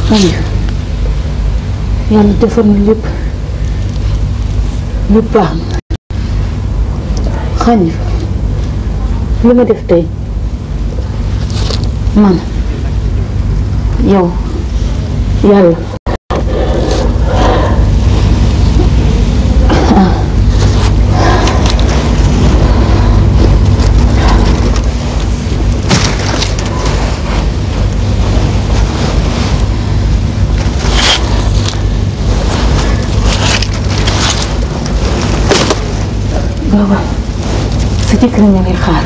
xalif yàlla defar na lépp lépp baax na xalif li ma def tey man yow yàlla gaawal sa jëkkër ñu ngi xaar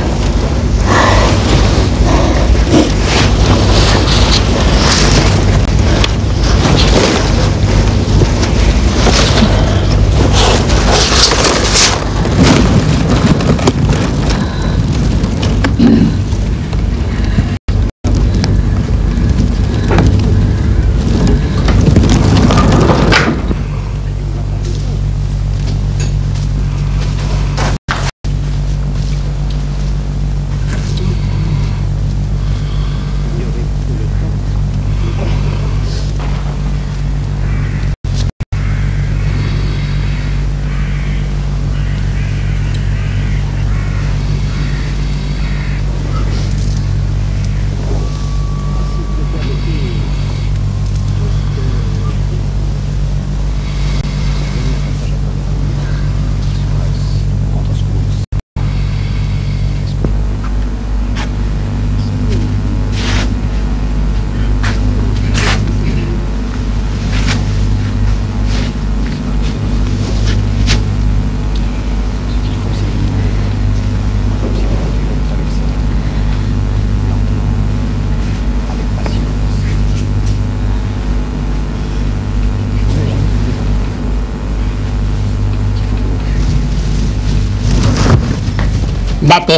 Ndate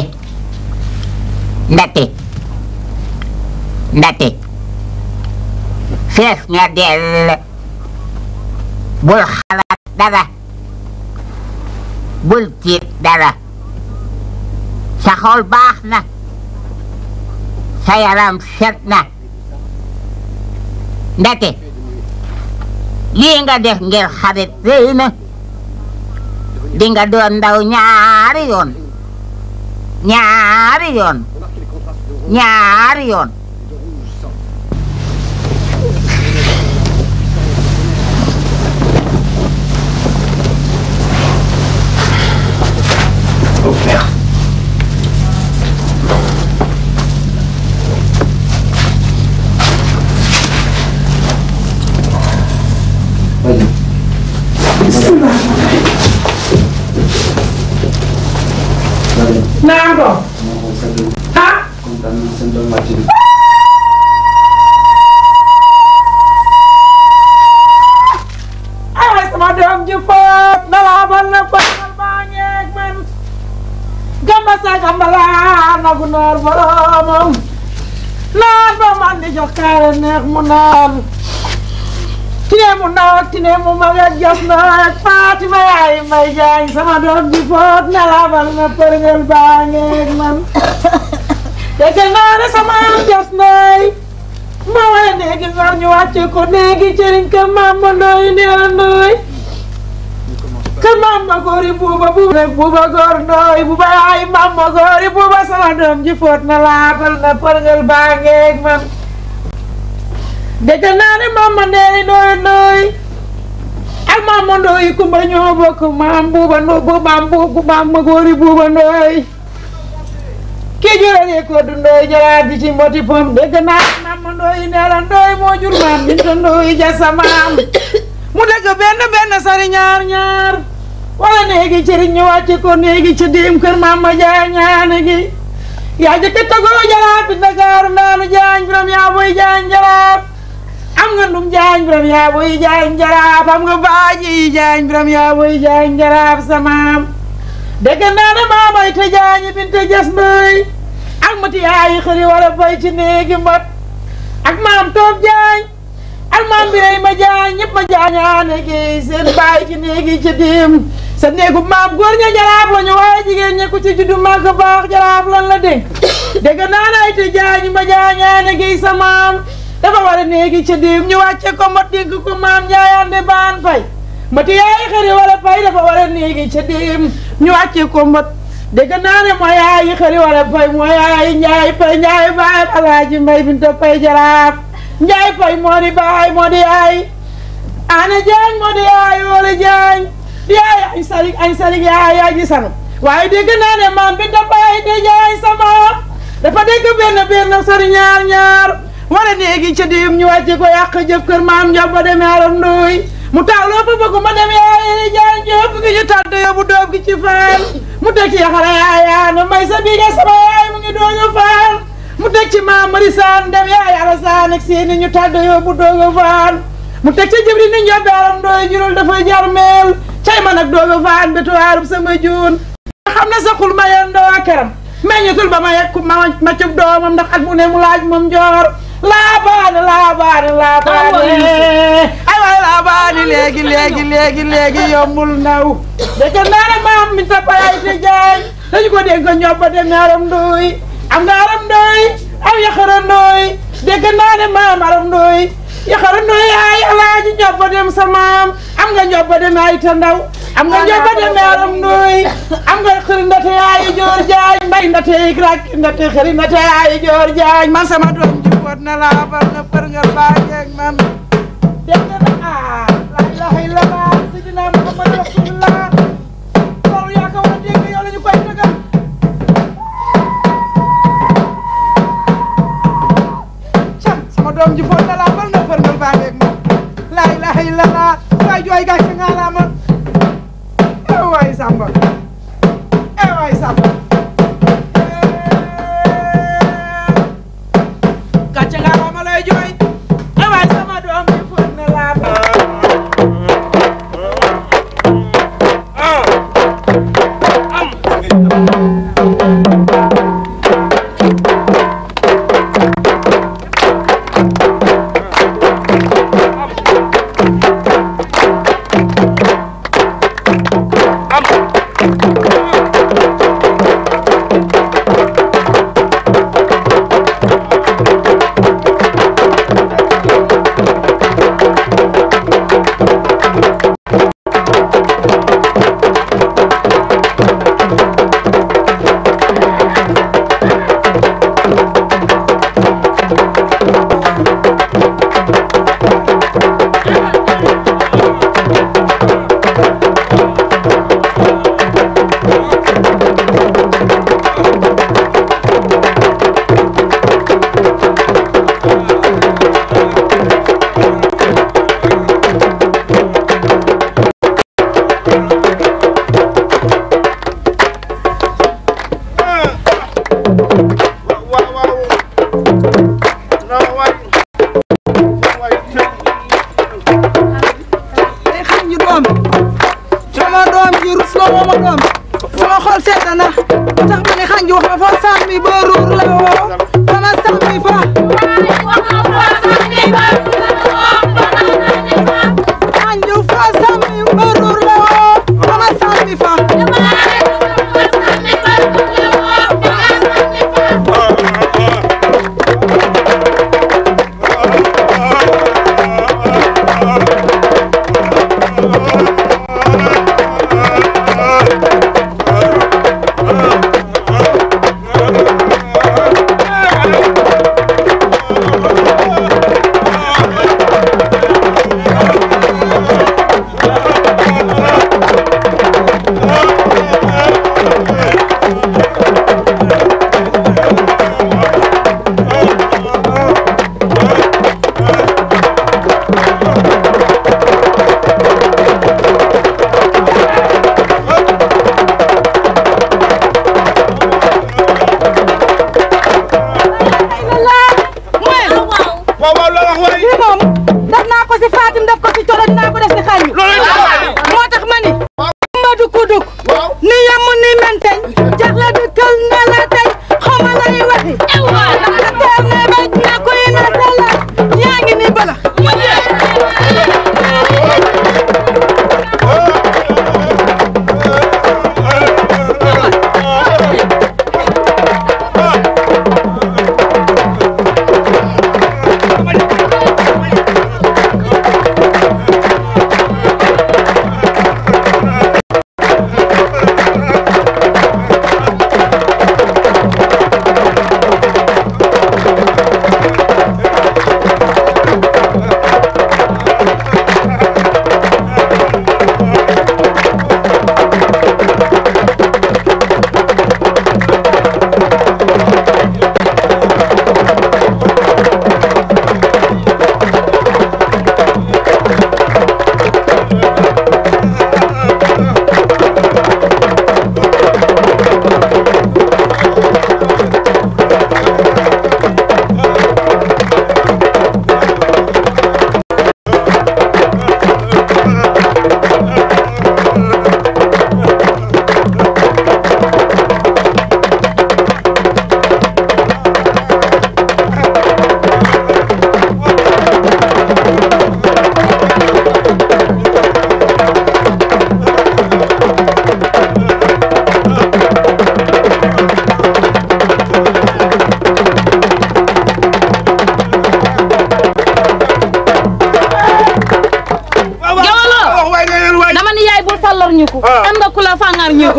ndate ndate fees nga dell bul xalaat dara bul tiit dara sa xol baax na sa yaram set na ndate lii nga def ngir xarit rëy na di nga doon ndaw ñaari yoon ñaari yoon ñaari yoon Oh merde. naan ko ah ay sama doom ji foot na laa bal na paal baa ngeeg man gamba sa gamba laa nagu naar boromam naan ba man di jox kaare neex mu naan tine mu naat tine mu magat jas naat Fatima yaay may jaañ sama doom ji foot na laa bal na përngel baa ngeeg man dégg naa ne sama am jas naay ma waaye néegi ngor ñu wàcce ko néegi cëriñ kër maam ma ndooy neela ndooy kër maam ma góori buuba buuba rek buuba góor ndooy buuba yaay maam ma góori buuba sama doom ji foot na laatal na përngal baa ngeeg man dégg naa ne maam ma ndeeli ndooy ndooy ak maam ma ndooy kumba ñoo bokk maam buuba ndooy buubaam buubu maam ma góori buuba ndooy kii jurale ko du ndooy jaraat ji ci mboti pom dégg naa maam ndooy neela ndooy moo jur maam binta ndooy ja sa maam mu dëgg benn benn sari ñaar ñaar wala néegi cëriñ ñu wàcce ko néegi ci diim kër maam ma jaay ñaane gi yaa jëkk tagoo jaraat bi Ndakaaru ndaanu jaañ biram yaa boy jaañ jaraat am nga ndum jaañ biram yaa boy jaañ jaraaf am nga baaji yi jaañ biram yaa boy jaañ jaraaf sa maam dégg naa ne maamay te jaañi binte jas ndooy ak mati yaayi xëri wala bay ci néegi mbot ak maam toog jaañ ak maam biray ma jaañ ñëpp ma jaañaane gi seen baay ci néegi ci diim sa néegu maam góor ña jaraaf la ñu waaye jigéen ña ku ci juddu màgg baax jaraaf lan la dénk dégg naa ne ay te jaañi ma jaañaane gi sa maam dafa war a néegi ca diim ñu wàcce ko mot dénk ko maam njaayande baan fay mati yaay xëri wala fay dafa war a néegi ca diim ñu wàcce ko mot dégg naa ne mooy yaay xëri wala fay mooy yaay njaay fay njaay baay alaaji mbay binta fay jaraaf njaay fay moo di baay moo di yaay ana jaañ moo di yaay wala jaañ di yaay añ salig añ salig yaay yaa ji sanu waaye dégg naa ne maam binta fay de jaañ sama dafa dégg benn benn sori ñaar ñaar wala néegi ca diim ñu wàcce ko yàq jëf kër maam njob ba demee aram nduy mu tawloo fa bëgg ma dem yaay jaan jëf gi ñu tàdd yóbbu doob gi ci faan mu teg ci yaxara yaayaana may sa biige sama yaay mu ngi dooga faan mu teg ci maam marisaan dem yaay alasaan ak seeni ñu tàdd yóbbu dooga faan mu teg ci jibri ni njob aram nduy jurul dafay jar meel cay man ak dooga faan betuwaarub sama juun xam ne sa xul ma yen doo akaram meññatul ba ma yegg ma ma cub doomam ndax at mu ne mu laaj moom joor laabaane laabaane laabaane ay waay laabaane léegi léegi léegi léegi yombul naw dëkk naa ne maam mi ta payay te jaay dañu ko dégg ko ñob ba dem aram ndooy am nga aram ndooy am yaxara ndooy dégg naa ne maam aram ndooy yaxara ndooy ay alaaji ñob ba dem sa maam am nga ñob ba dem ay ta ndaw am nga ñob ba dem aram ndooy am nga xëri ndate yaayi joor jaañ mbay ndate yik rakki ndate xëri ndate yaayi joor jaañ man sama doom ji boot na laa bar na për nga baajeeg man dégg na ah la ilaha illallah sidina muhammad rasulullah loolu yaa ko war a dégg yow la ñu koy dëggal cam sama doom ji boot na laa bar na për nga baajeeg man la ilaha illallah waay jooy gàcce nga laa ma eh waay samba eh waay samba gàcce nga laa ma lay jooy eh waay sama doom ji boot na laa bar day xam ñu doom sama doom ji rus na woo ma doom sama xol sedd na tax ma ne xanj wax ma fa sàmmi ba ruur la woo ba ma sàmmi fa xanj fa sàmmi ba ruur la woo ba ma sàmmi fa ñu ko am nga ku la fangar ñu ko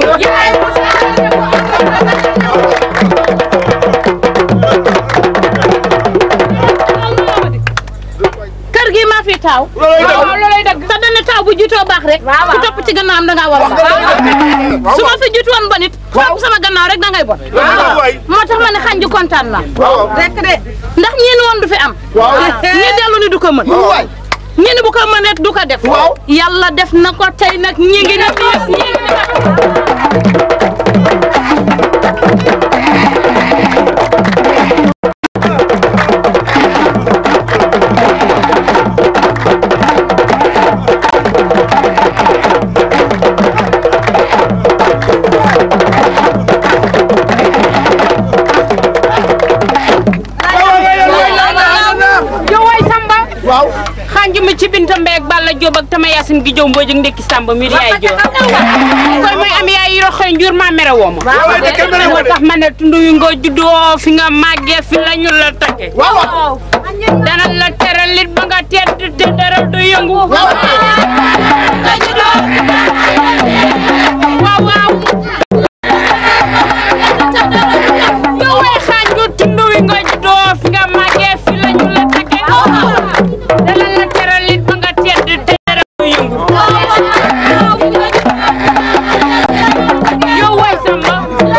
kër gi maa fi taaw waaw loolay dëgg sa dana taaw bu jiitoo baax rek ku topp ci gannaawam da ngaa war a baax su ma fi jiitu woon bon it topp sama gannaaw rek da ngay bon moo tax ma ne xanju kontaan na rek de ndax ñii ni woon du fi am ñii dellu ni du ko mën ñii ni bu ko mënee du ko def yàlla def na ko tey nag ñi ngi ni ñi ngi ni yow waay Samba. waaw xanju mi ci Binta Mbeeg Balla Diop ak Tama Yacine gi jow mbooj ak ndekki Samba mi di yaay Diop. koy mooy am yaay yoro xëy njur maa mere woo ma. moo tax ma ne tundu wi nga juddoo fi nga màggee fi la ñu la takke. dana la teral lit ba nga tedd te dara du yëngu. waaw waaw. yow waay xanju tundu wi nga juddoo fi nga màggee fi la ñu la takke. dana la teral lit ba nga tedd te dara du yëngu. yow waay Samba.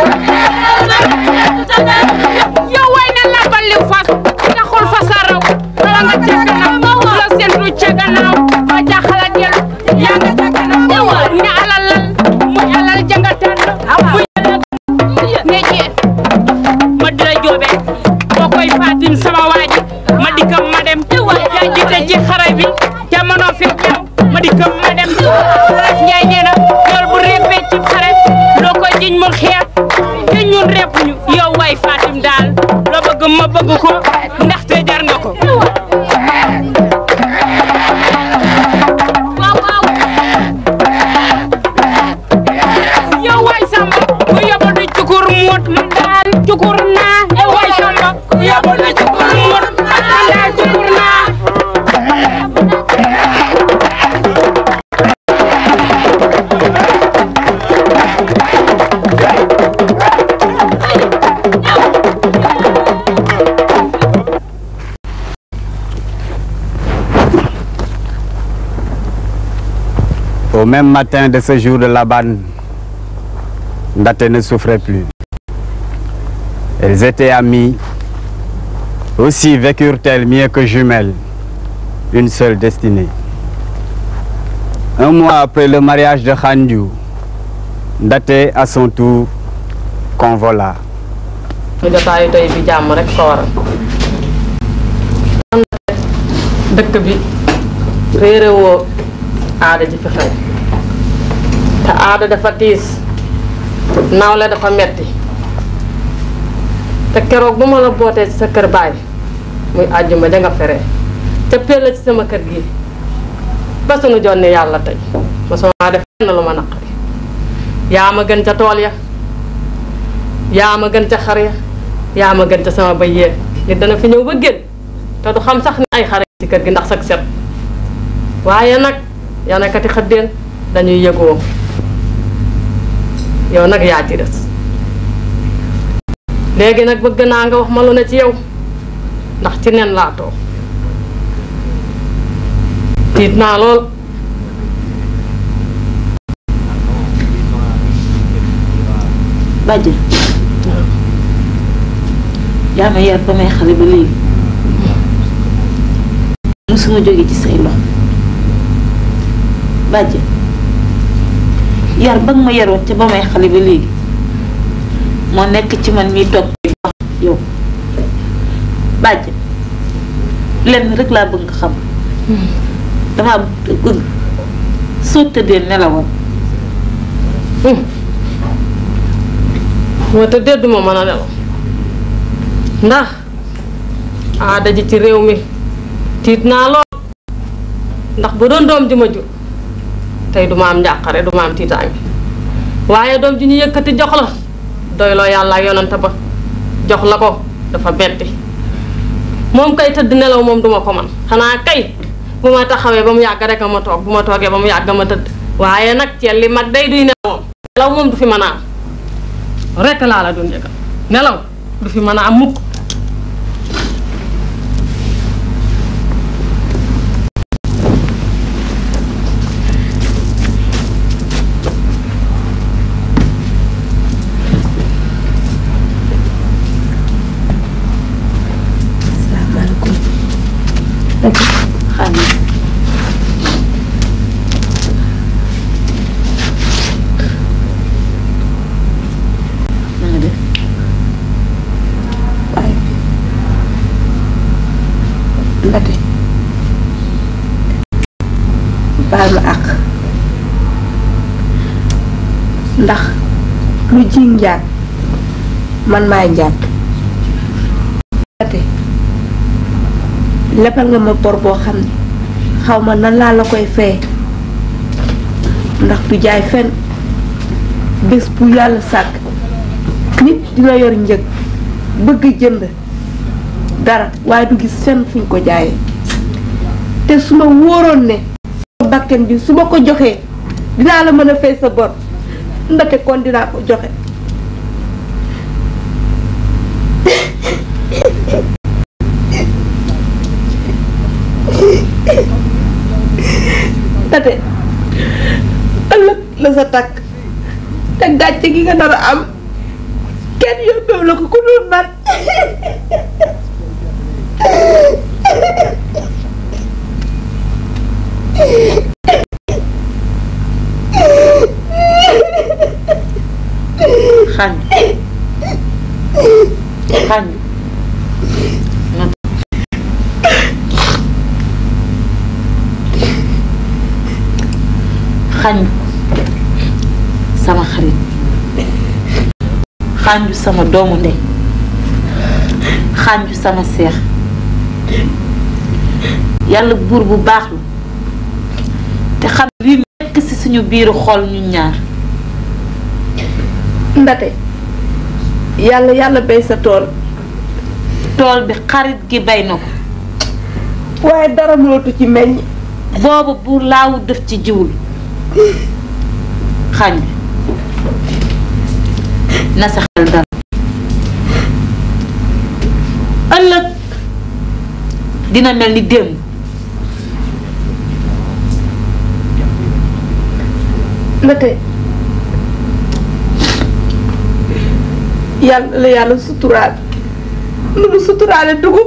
yow waay na la balli fas taxul fas a raw wala nga ca kanam la sentu ca gannaaw ba jaxala del yaa nga ca kanam nga alalal muy alal janga tànn muy alal ne jeet ma dira joobe boo koy fatim sama waaji ma dikkam ma dem yaa jiite ci xare bi jamono fi ñëw ma dikkam ma dem ref njaay nee na yool bu réppee ci xare loo koy jiñ mu xeeb te ñun repp ñu yow waay fatim daal loo bëgg ma bëgg ko ndaxte jar nga ko yow waay samba ku yóbbu di cukur muut man daal cukur naa yow waay samba ku yóbbu di cukur muut man daal cukur naa Au même matin de ce jour de Laban, Ndaté ne souffrait plus. Elles étaient amies, aussi vécurent-elles mieux que jumelles, une seule destinée. Un mois après le mariage de Khandiou, Ndaté à son tour convola. su jotaayu tey bi jàmm rek ko waral dëkk bi réere woo aada ji fi xew te aada dafa tiis nawle dafa metti te keroog bu ma la bootee ci sa kër baay muy àjjuma ja nga feree ca la ci sama kër gi ba sunu jonni yàlla tey ma soo def na lu ma naqari yaa ma gën ca tool ya yaa ma gën ca xar ya yaa ma gën ca sama bëy yee nit dana fi ñëw ba génn te du xam sax ni ay xare ci kër gi ndax sag set waaye nag yow nekkati xëddeen dañuy yëgoo yow nag yaa ci des léegi nag bëgg naa nga wax ma lu ne ci yow ndax ci nen laa toog tiit naa lool bàjjen yaa ma yar ba may xale ba léegi musuma jóge ci say loxo bàjjen yar ba nga ma yaroon ca ba may xale ba léegi moo nekk ci man miy toog di wax yow bàjjen lenn rek laa bëgg nga xam damaa bëgg soo tëddee nelawal moo te dédduma mën a nelaw ndax aada ji ci réew mi tiit naa lool ndax bu doon doom ji ma jur tey duma am njàqare duma am tiitaange waaye doom ji ñu yëkkati jox la doyloo yàlla ak yonante ba jox la ko dafa betti moom kay tëdd nelaw moom duma ko man xanaa kay bu ma taxawee ba mu yàgg rek a ma toog bu ma toogee ba mu yàgg ma tëdd waaye nag ceel li mag day duy nelaw nelaw moom du fi mën a am rekk laa la doon yëgal nelaw du fi mën a am mukk salaamaaleykum. xam nga. na nga def. waaye. Ndate. baal ma àq. ndax lu ji njaag man maay njaag. Ndate. lebal nga ma bor boo xam ne xaw ma nan laa la koy feye ndax du jaay fen bés bu yàlla sàkk nit dina yor njëg bëgg jënd dara waaye du gis fenn fuñ ko jaayee te su ma wóoroon ne sama bakken bi su ma ko joxee dinaa la mën a fay sa bor ndate kon dinaa ko joxe tate ëllëg la sa takk te gàcce gi nga nar a am kenn yóbbeewu la ko ku dul man xañ xañ xañ sama xarit xànju sama doomu ndey xànju sama seex yàlla buur bu baax la te xam li nekk ci suñu biiru xol ñu ñaar ndate yàlla yàlla bay sa tool tool bi xarit gi bay na ko waaye dara mënatu ci meññ booba buur laawu def ci jiwul xañ na sa xel dal ëllëg dina mel ni démb ndate yàlla la yàlla suturaal nu mu suturaale dugub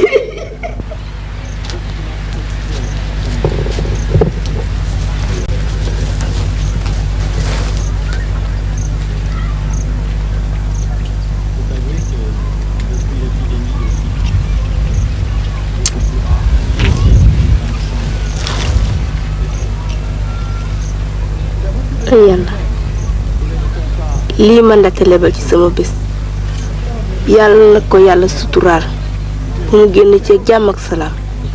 ay yàlla lii ma ndate lebal ci sama bés yàlla na ko yàlla suturaal bu mu génn ci jàmm ak salaam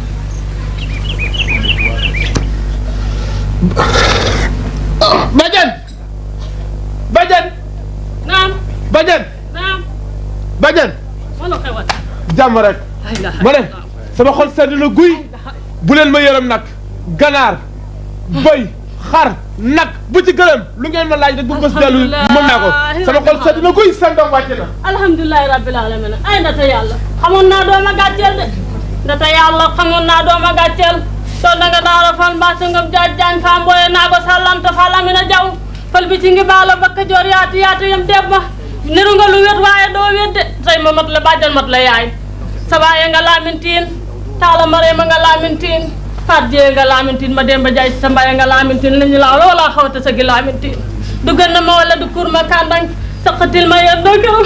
Badiane Badiane naam Badiane naam Badiane wala xewat jàmm rek ma ne sama xol sedd na guy bu leen ma yërëm nag ganaar bëy xar nag bu ci gërëm lu ngeen ma laaj rek bu bës dellu mën naa ko sama xol sedd na guy seen doom wàcc na alhamdulilahi rabbil alamin ay ndata yàlla xamoon naa dooma gàcceel de ndata yàlla xamoon naa dooma gàcceel to danga daara fal mbaasa ngam jaaj jaañ fa mboye naago sallamta fa lamina jaw fal bi ci ngi baalo bakka joor yaatu yaatu yam deb ma niru nga lu wet waaye doo wet de say ma mat la bàjjan mat la yaay sa baaye nga laamintiin taala mare ma nga laamintiin faat jee nga laamintiin ma demba jaay sa mbaye nga laamintiin la ñu laa loola xawta sa gi laamintiin du gën na ma wala du kur ma kàndang saqatil ma yen doo gërëm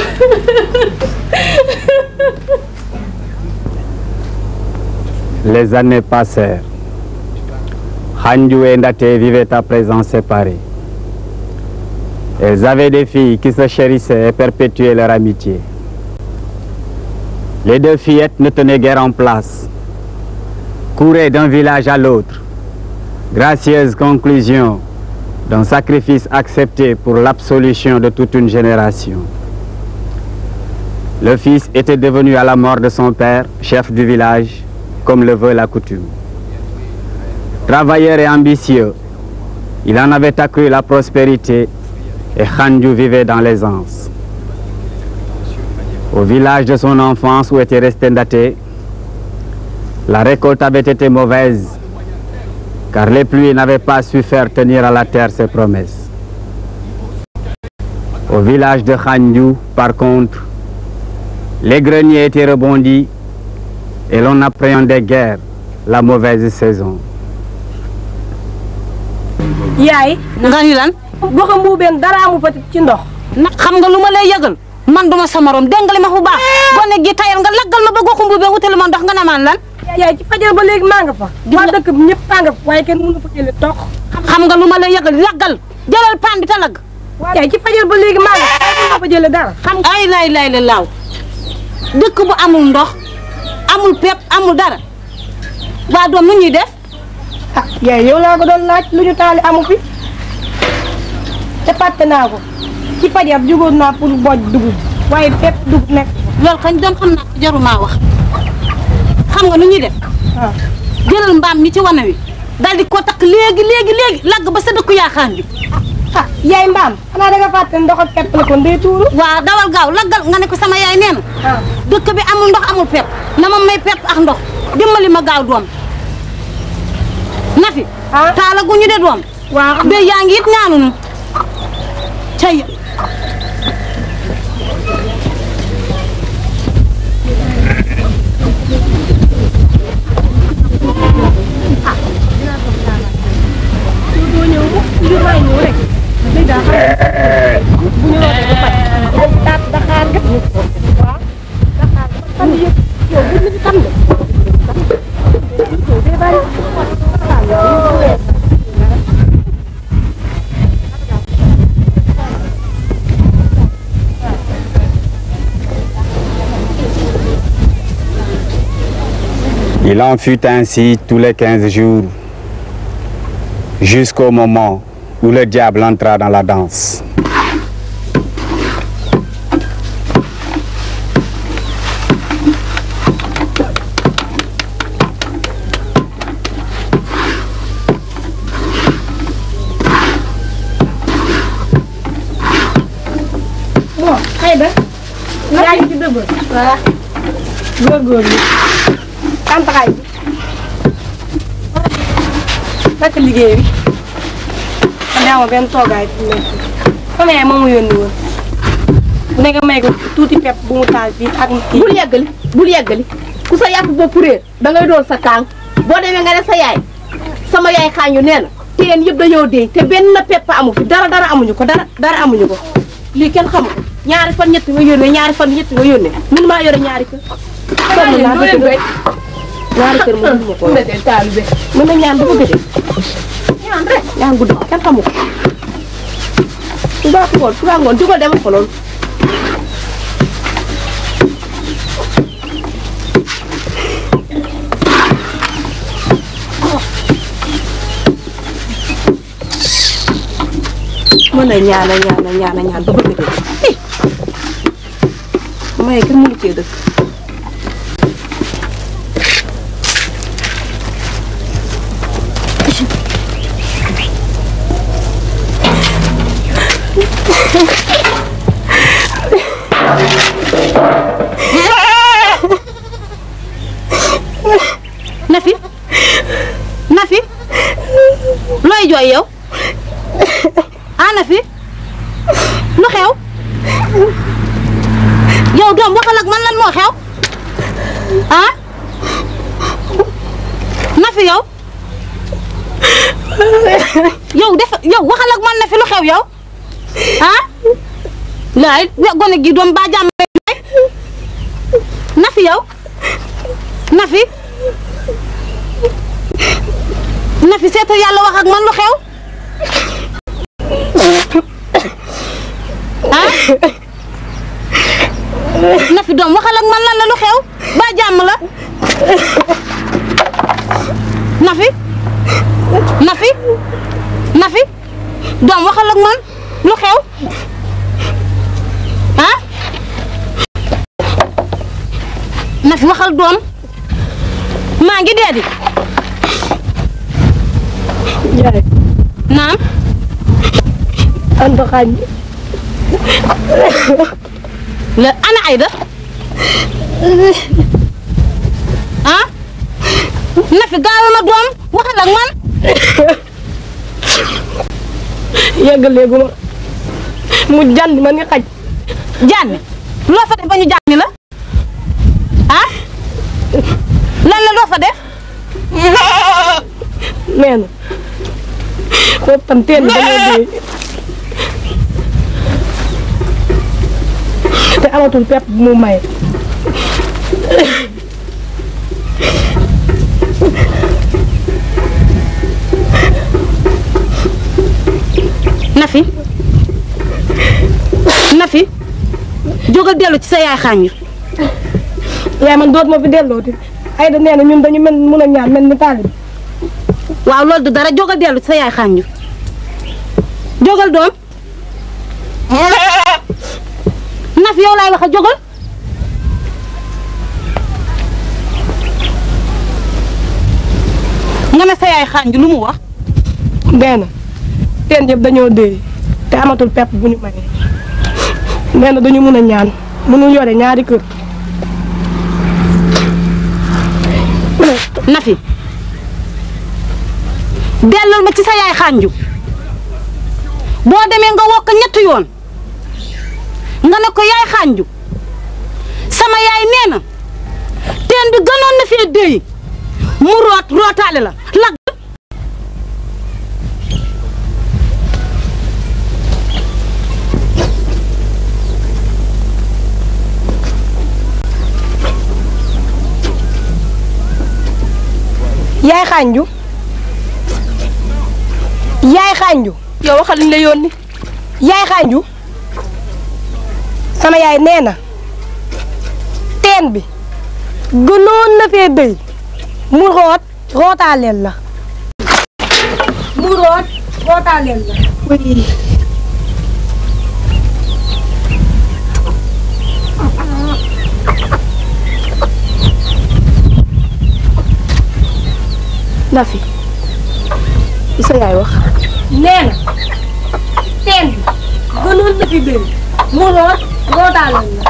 Les années passèrent. Hanju et Ndate vivaient à présent séparés. Elles avaient des filles qui se chérissaient et perpétuaient leur amitié. Les deux fillettes ne tenaient guère en place, couraient d'un village à l'autre. Gracieuse conclusion d'un sacrifice accepté pour l'absolution de toute une génération. Le fils était devenu à la mort de son père, chef du village, comme le veut la coutume. Travailleur et ambitieux, Il en avait accru la prospérité et Khandjou vivait dans l'aisance. Au village de son enfance où était resté Ndaté, la récolte avait été mauvaise car les pluies n'avaient pas su faire tenir à la terre ses promesses. Au village de Khandjou, par contre, les greniers étaient rebondis et l'on appréhendait guère la mauvaise saison. yaay nga ni lan goxa mbuubeen dara amu fa ci ndox na xam nga lu ma lay yëgal man duma sa morom dégg nga li ma bu baax gone gi tayal nga laggal ma ba goxumbu be wutali ma ndox nga ne maan lan yaay ci fajar ba léegi maa nga fa waa dëkk bi ñëpp maa nga fa waaye kenn mënu fa jële tox xam nga lu ma lay yëgal laggal jëlal paan bi te lagg yaay ci fajar ba léegi maa nga fa waaye mënu fa jële dara xam ay lay lay la laaw dëkk bu amul ndox amul pepp amul dara waa doom nu ñuy def ah yaay yow laa ko doon laaj lu ñu taali amu fi te fàtte naa ko ci fajar jugoon naa pour boj dugub waaye fépp dugub nekk loolu kañ doom xam naa ko jarumaa wax xam nga nu ñuy def waaw jëlal mbaam mi ci wana wi dal di ko takk léegi léegi léegi lagg ba sa dëkku yaaxaan bi ah yaay mbaam xanaa da nga fàtte ne ndox ak pepp la kon day tuuru waaw dawal gaaw laggal nga ne ko sama yaay nee na ah dëkk bi amul ndox amul pepp na ma may pepp ak ndox dimbali ma gaaw doom Nafi ah taala gu ñu de doom waaw be yaa ngi it ñaanunu cay doo ñëw bu ñu may ñëw rek léegi daa xam bu ñu rootee ba pare daat daxaar nga waaw daxaar nga fan yëpp yow bu ñu tam de yow day bari Il en fut ainsi tous les quinze jours, jusqu'au moment où le diable entra dans la danse. bon xëy na yaa ngi ci dëbb voilà góorgóorlu kantaxaay bi naka liggéey bi man daa ma benn toogaay fi mu nekk sama yaay moom mu yónni woon bu nekk may ko tuuti pepp bu mu taal fii ak kii bul yeggali bul yeggali ku sa yàpp bopp réer da ngay doon sa kaang boo demee nga ne sa yaay sama yaay xaañu nee na teen yëpp dañoo dee te benn pepp amu fi dara dara amuñu ko dara dara amuñu ko lii kenn xamu ko ñaari fan ñetti nga yónnee ñaari fan ñetti nga yónnee mun maa yore ñaari kër sonn naa dëgg dëgg ñaari kër moom mënuma ko mën na ñaan dafa gëdee ñaan rek ñaan guddi kenn xamu ko suba ngoon suba ngoon jugal demal ko loolu mën a ñaan a ñaan a ñaan a ñaan ba bëgg dee maye kenn mënu cee dëkk Nafi Nafi looy jooy yow ah Nafi lu xew yow doom waxal ak man lan moo xew ah Nafi yow yow def yow waxal ak man Nafi lu xew yow ah laay gone gi doom ba jàmm Nafi yow Nafi Nafi seetal yàlla wax ak man lu xew ah Nafi doom waxal ak man lan la lu xew ba jàmm la Nafi Nafi Nafi doom waxal ak man lu xew ah Nafi waxal doom maa ngi dee di yaay naam anta xañ la ana Ayda ah na fi gaawe ma doom waxal ak man yegg léegu ma mu jànd ma ni xaj jànni loo fa def ba ñu jànni la ah lan la loo fa def nee na foofu tam teen bi dañoo dee te amatul pepp bu mu maye Nafi Nafi jógal dellu ci sa yaay xàññu yaay man doot ma fi dellooti ay da nee na ñun dañu mel mun a ñaan mel ni taalib waaw loolu du dara jógal dellu ci sa yaay xàññu jógal doom Nafi yow laay wax a jógal nga ne sa yaay xàññu lu mu wax nee na teen yëpp dañoo dee te amatul pepp bu ñu maye nee na dañu mun a ñaan mënul yore ñaari kër Nafi dellul ma ci sa yaay xànju boo demee nga wokk ñetti yoon nga ne ko yaay xànju sama yaay nee na teen bi gënoon na fee déy mu root rootaale la lag yaay xànju yaay xànju yow waxal liñ la yónni yaay xànju sama yaay nee na teen bi gënoon na fee dëy mu root rootaaleel la mu root rootaaleel la oui Nafi li sa yaay wax nee na teen bi gënoon na fi dëy mu root rootaaleel la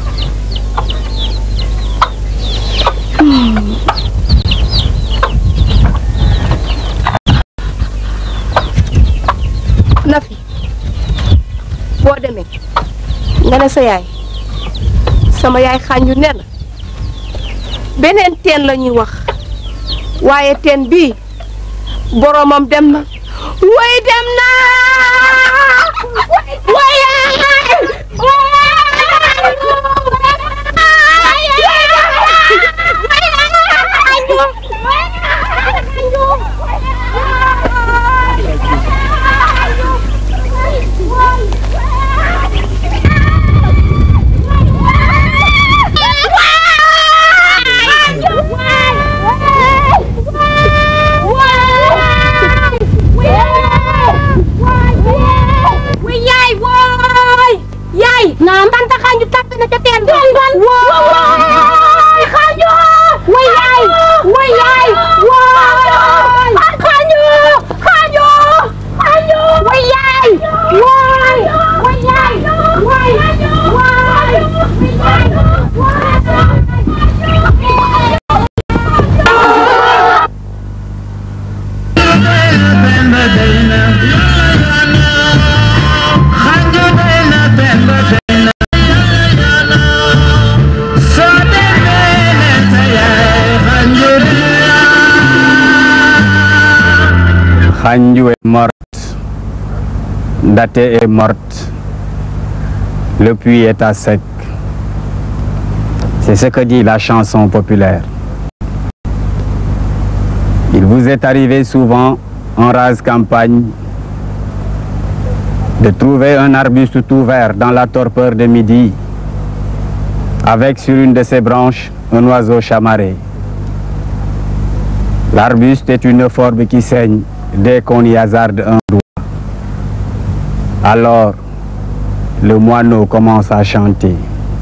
Nafi boo demee nga ne sa yaay sama yaay xànju nee na beneen teen la ñuy wax waaye teen bii boromam dem na way dem na way yaay wooy yaay naam tanta xaanju tàpp na ca teen ba wooy xaanju way yaay way yaay wooy xaanju xaanju xaanju way yaay wooy way yaay wooy wooy Khanju est morte. Daté est morte. Le puits est à sec. C'est ce que dit la chanson populaire. Il vous est arrivé souvent en rase campagne de trouver un arbuste tout vert dans la torpeur de midi, avec sur une de ses branches un oiseau chamarré. L'arbuste est une forme qui saigne dès qu'on y hasarde un doigt. Alors, le moineau commence à chanter.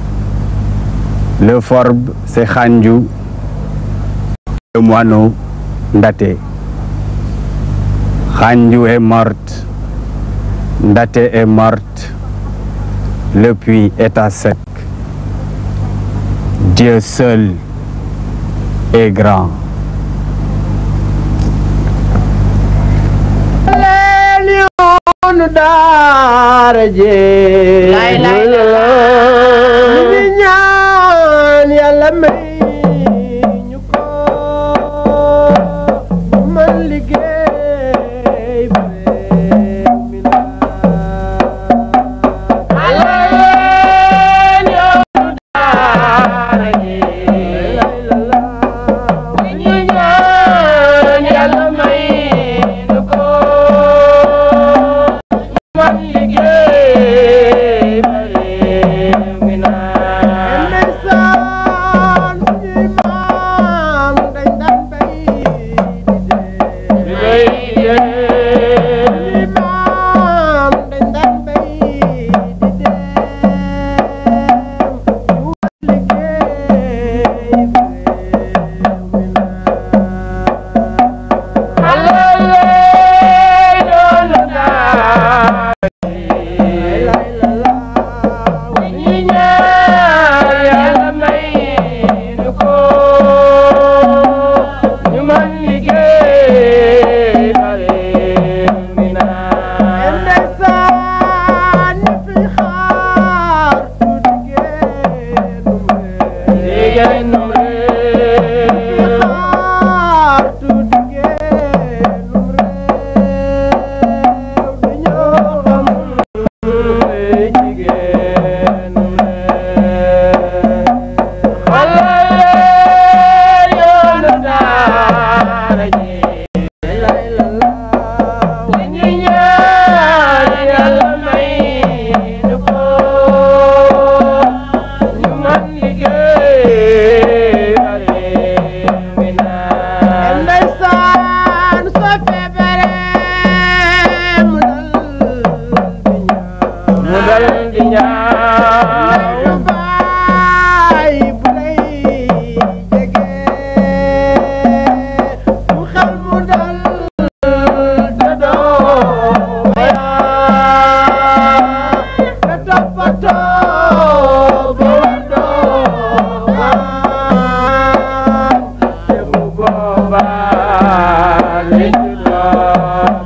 Le forbe, c'est Khanju. Le moineau, Ndate. Khandiou est morte. Ndaté est morte. Le puits est à sec. Dieu seul est grand. yoonu daara jee Laay laay la la. ñu ngi ñaan yàlla may ñu ko ñu mën liggéey ba réew mi la leen yoonu daara jee laay la la ñu ngi ñaan yàlla may ñu ko man liggéey ba réew mi naan ndeysaan suñuy maam dañ daan bay di dee suñuy maam dañ daan bay di dee ñu war liggéey ba réew mi Ndeysaan soo feebaree mu dal di ñaaw mu baay bu lay jege mu xel mu dal te doo bayaa te toppatoo ba war doo baa te bu boobaa li ci doon